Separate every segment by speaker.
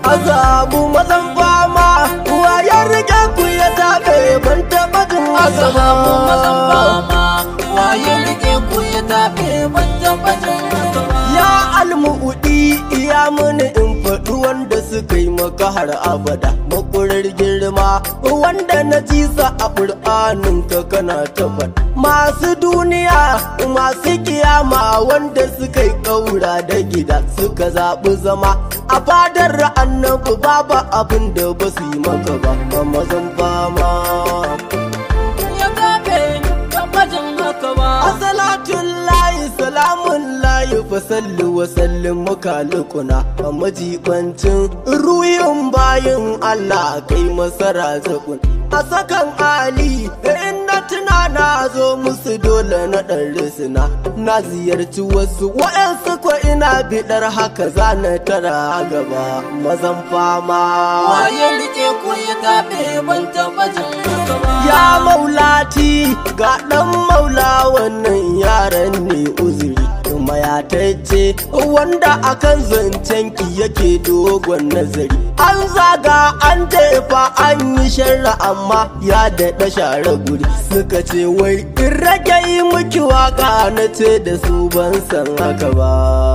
Speaker 1: azabu mazan fama wayar rike ku ya tabe ban taba jin
Speaker 2: Azabu mazan
Speaker 1: azaba
Speaker 2: fama waye rike ku ya tafe ban taɓa jin haka ba.
Speaker 1: ya almu'udi iya mini in faɗi wanda suka yi maka har abada makurar girma wanda na ji sa a ƙur'anin ka kana tabbata masu duniya masu kiyama wanda suka yi ƙaura da gida suka zaɓi zama a fadar annabi babu abin da ba su yi maka ba ba mazan fama
Speaker 2: Ya tafe taɓa jin haka ba.
Speaker 1: Asalatun layi salamun layi fa sallu wa sallim mukalukuna a majibancin ruyin bayin Allah kai masara zakun a sakan Ali in na tuna na zo musu dole na ɗan risina na ziyarci wasu wa'yansu ko ina biɗar haka za na tara gaba mazan fama
Speaker 2: Waye rike ku ya tafe ban taɓa jin haka ba.
Speaker 1: Ya maulati ga ɗan maula wannan yaran ne uzuri kuma ya taice wanda akan zancen ki yake dogon nazari an zaga an jefa an yi sharra amma ya daɗa share guri suka ce wai in rage yi miki waka na ce da su ban san haka ba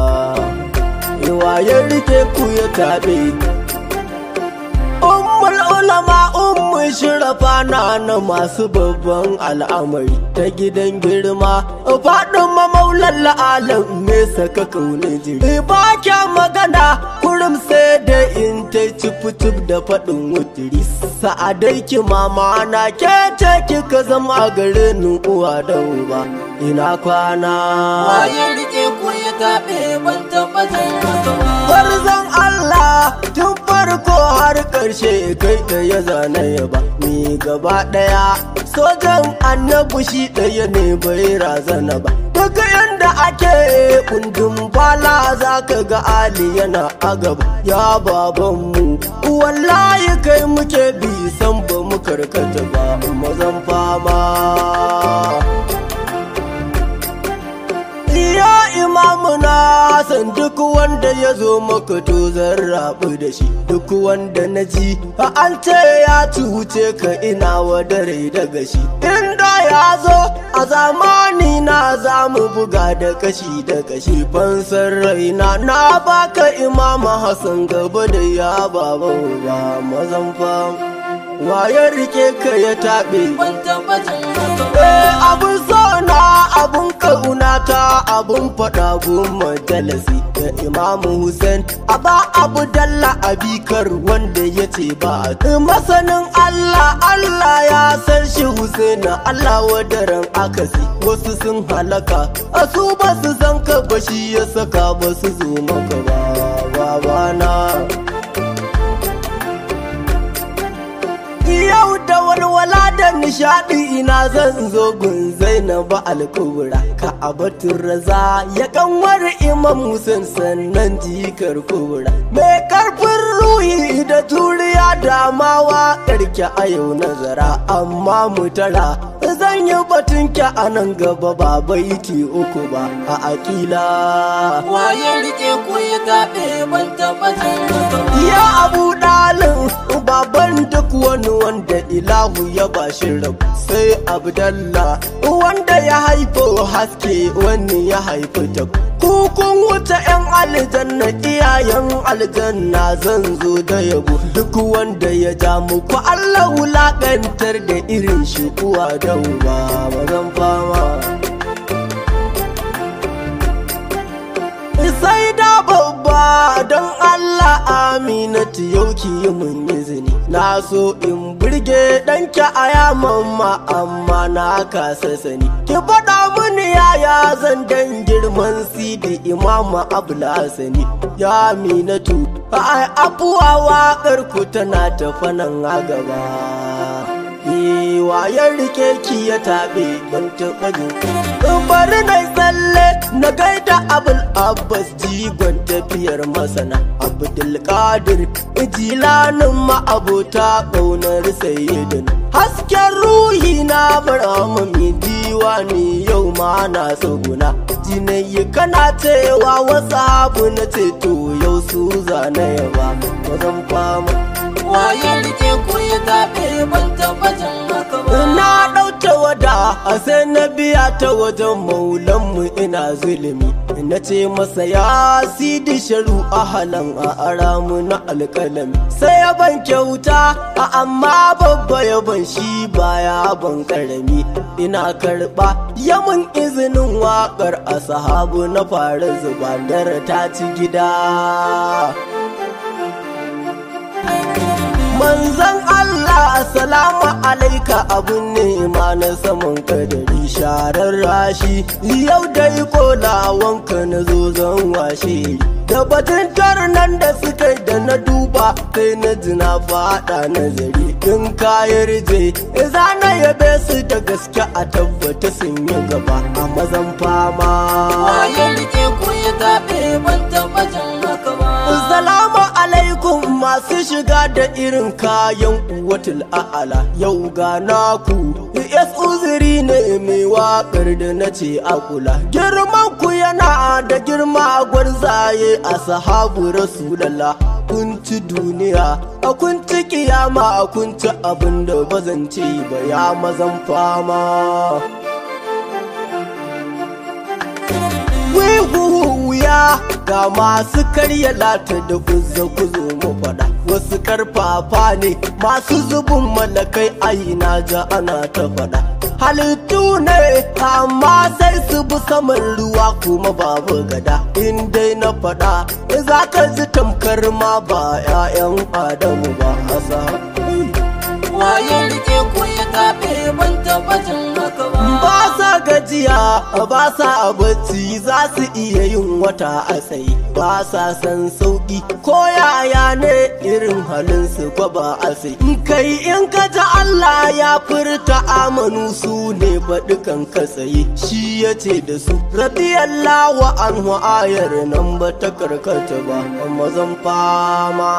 Speaker 1: ya rike ku ya taɓe Ummul ulama ummu shirafa na na masu babban al'amari ta gidan girma faɗin mamaulan alam me saka kaune jiri ba kya magana kurum sai da in ta cif da faɗin wutiri sa'adai ki mama na ke ce kika zama garin uwa da uba ina kwana
Speaker 2: Waye rike ku ya tafe ban taɓa jin haka ba.
Speaker 1: Farzan Allah tun farko har ƙarshe kai ɗaya zane ya ba ni gaba ɗaya sojan annabi shi ɗaya ne bai razana ba daga yanda ake kundin bala za ka ga Ali yana a gaba ya babanmu wallahi kai muke bi san ba mu karkata ba mazan fama Ya imamu na san duk wanda ya zo maka to zan rabu da shi duk wanda na ji a an ce ya cuce ka ina wa dare daga shi inda ya zo a zamani na za mu buga da kashi da kashi fansar raina na baka imama Hassan gaba da ya baba ba mazan fam waye rike ka ya taɓe
Speaker 2: Ban taɓa jin haka ba.
Speaker 1: Eh abun sona abun kaunata abun faɗa gun majalisi da imamu Hussein a ba abu dalla abikar wanda ya ce ba a masanin Allah Allah ya san shi Hussein Allah wadaran akasi wasu sun halaka a su ba su san ka ba shi ya saka ba su zo maka ba babana Yau da walwala da nishadi ina zan zo gun Zainabu alkubra ka abatun raza ya kanwar imam Hussein sannan jikar kubra mai karfin ruhi da turiya damawa karki a yau nazara amma mutara zan yi batun ki a nan gaba ba baiti uku ba a akila
Speaker 2: Waye rike ku ya tafe ban taɓa jin haka ba.
Speaker 1: Ya abu dalin baban duk wani wanda ilahu ya bashi rabu sai abdallah wanda ya haifo haske wani ya haifi ta kukun wuta yan aljanna iyayen aljanna zan zo da yabo duk wanda ya ja muku allah wulakantar da irin shi uwa da uba mazan fama sai da babba don Allah aminatu yau ki yi mun izini na so in burge ɗanki a yaman ma amma na kasa sani ki faɗa mini yaya zan dan girman sidi imama abula sani ya aminatu ai abuwa waƙar ku tana tafa nan a gaba ya rike ki ya taɓe ban taɓa jin bari na tsalle na gaida abul abbas jigon tafiyar masana abdulkadir jilanin ma'abota ƙaunar sayyidin hasken ruhi na barama mai diwani yau ma na tsuguna jinayi kana cewa wasu abu na ceto yau su zanaya ba mazan fama
Speaker 2: waye rike ku ya taɓe ban tabbacin haka ba
Speaker 1: na ɗauta wada a sai na biya ta wajen maulanmu ina zulumi na ce masa ya sidi sharu a halan a aramu na alƙalami sai ya ban kyauta a amma babba ya ban shi baya ban karami ina karɓa ya mun izinin waƙar a sahabu na fara zuba ta ci gida manzan Allah assalamu alaika abun nema na saman kadari sharar rashi yau dai kolawanka na zo zan washe da batun nan da suka yi da na duba sai na ji na fada nazari in kayar je za na yabe su da gaske a tabbata sun yi gaba a mazan fama
Speaker 2: waye rike ku ya taɓe ban tabbacin haka ba
Speaker 1: Salamu alaikum masu shiga da irin kayan uwatul a'ala yau ga naku yes uzuri ne mai wakar da na ce a kula girman ku yana da girma gwarzaye a sahabu rasulallah kun ci duniya a kun ci kiyama a kun ci abin da bazan ce ba ya mazan fama wuya ga masu karya lata da kuzza kuzo mu faɗa wasu karfafa ne masu zubin malakai aina ja ana ta faɗa halittu ne amma sai su bi saman ruwa kuma babu gada in dai na faɗa za ka ji tamkar ma ba 'ya'yan adamu ba asa
Speaker 2: waye rike ku ya taɓe ban tabbacin haka ba
Speaker 1: ba sa gajiya ba sa bacci za su iya yin wata a tsaye ba sa san sauki ko yaya ne irin halin su ko ba a sai kai in ka ji Allah ya furta amanu su ne faɗukan ka tsaye shi ya ce da su radiyallahu anhu ayar nan ba ta karkata ba mazan fama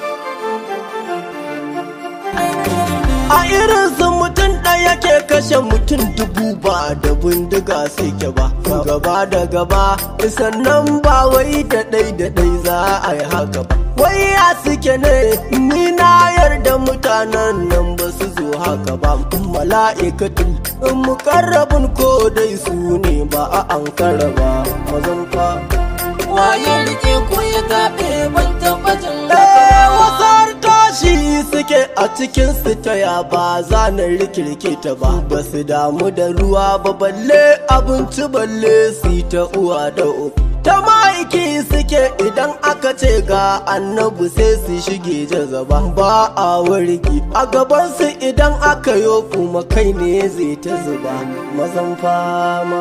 Speaker 1: a irin su mutum ɗaya ke kashe mutum dubu ba da bindiga suke ba gaba da gaba sannan ba wai da ɗai da ɗai za a yi haka ba wai ya suke ne ni na yarda mutanen nan ba su zo haka ba mala'ikatul mukarrabin ko dai su ne ba a ankara ba mazan fa
Speaker 2: waye rike ku ya taɓe ban tabbacin
Speaker 1: Eh,
Speaker 2: haka ba
Speaker 1: wasar tashi suke a cikin su taya ba za na rikirke ta ba ba su damu da ruwa ba balle abinci balle su yi ta uwa da uku ta ma'aiki suke idan aka ce ga annabi sai su shige jazaba ba a wargi a gabansu idan aka yo kuma kai ne zai ta zuba mazan fama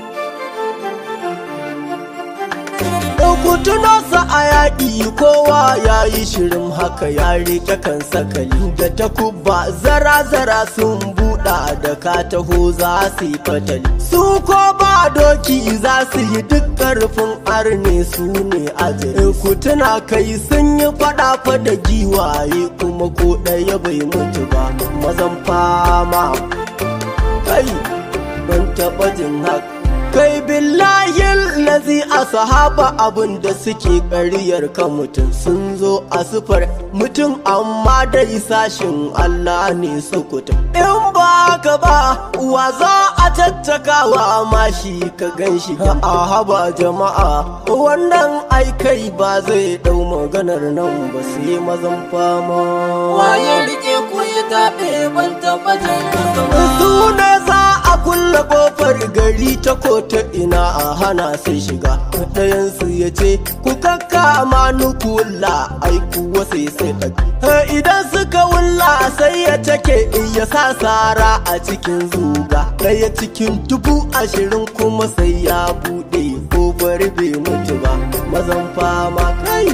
Speaker 1: ku tuno sa a yaƙi kowa ya yi shirin haka ya rike kan sakali da takubba zara-zara sun buɗa da ka taho za su yi fatali su ko ba doki za su yi duk ƙarfin arne su ne aje ku tuna kai sun yi faɗa da giwaye kuma ko ɗaya bai mutu ba mazan fama kai ban taɓa jin haka kai billahi lazi a sahaba abin da suke ƙaryar kan mutum sun zo a sufar mutum amma dai sashin Allah ne sukuta in ba ka ba wa za a tattakawa mashi ka gan shi a haba jama'a wannan aikai ba zai ɗau maganar nan ba sai mazan fama
Speaker 2: waye rike ku ya taɓe ban tabbacin haka ba
Speaker 1: su ne za a kulle kofar gari ta ko ta ina a hana su shiga ɗayansu ya ce ku kakka amanu ku wulla ai kuwa sai sai ɗaga idan suka wulla sai ya take ya sa sara a cikin zuga ɗaya cikin dubu ashirin kuma sai ya buɗe kofar bai mutu ba mazan fama kai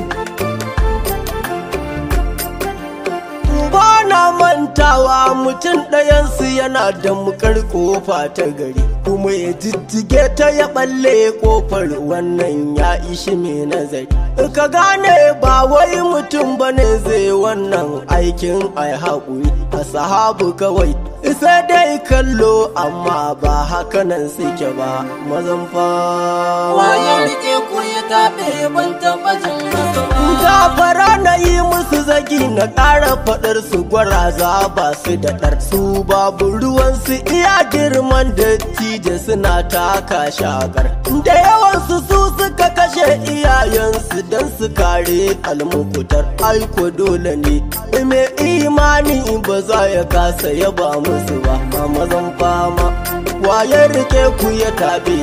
Speaker 1: ba na mantawa mutum ɗayansu yana da mukar kofa ta gari kuma ya jijjige ta ya balle kofar wannan ya ishi mai nazari ka gane ba wai mutum ba ne zai wannan aikin ai haƙuri a sahabu kawai sai dai kallo amma ba hakanan suke ba mazan
Speaker 2: waye
Speaker 1: fama
Speaker 2: rike ku ya taɓe ban tabbacin haka ba
Speaker 1: Gafara na yi musu zagi na ƙara faɗar su gwaraza ba su da ɗar su babu ruwan su iya girman dattijo suna taka shagar da yawan su su suka kashe iyayensu don su kare almukutar aiko dole ne mai imani ba za ya kasa yaba musu ba a mazan fama waye rike ku ya tabe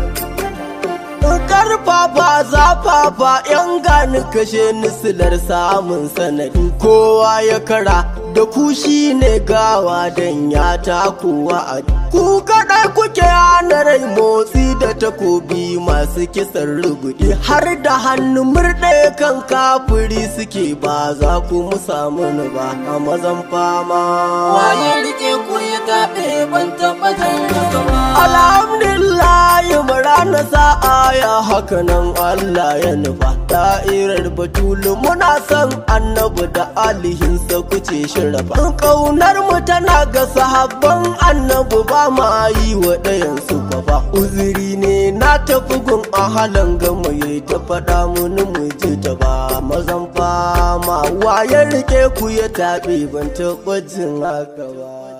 Speaker 1: karfafa zafafa yan gani kashe nisilar samun sanadi kowa ya kara da ku shi ne gawa dan ya takowa a ku kaɗai kuke hana rai motsi da takobi masu kisan rugudi har da hannu murɗe kan kafuri suke ba za ku mu samu ni ba a mazan fama
Speaker 2: waye rike ku ya taɓe ban taɓa jin haka ba
Speaker 1: alhamdulillah bara na sa'a ya haka nan Allah ya nufa da'irar batulu muna son annabi da alihinsa kuce shirafa kaunar mu tana ga sahabban annabi ba ma yi wa ɗayan su kwafa uzuri ne na tafi gun ahalan gama ya ta faɗa muni mu ji ta ba mazan fama waye rike ku ya taɓe ban taɓa jin haka ba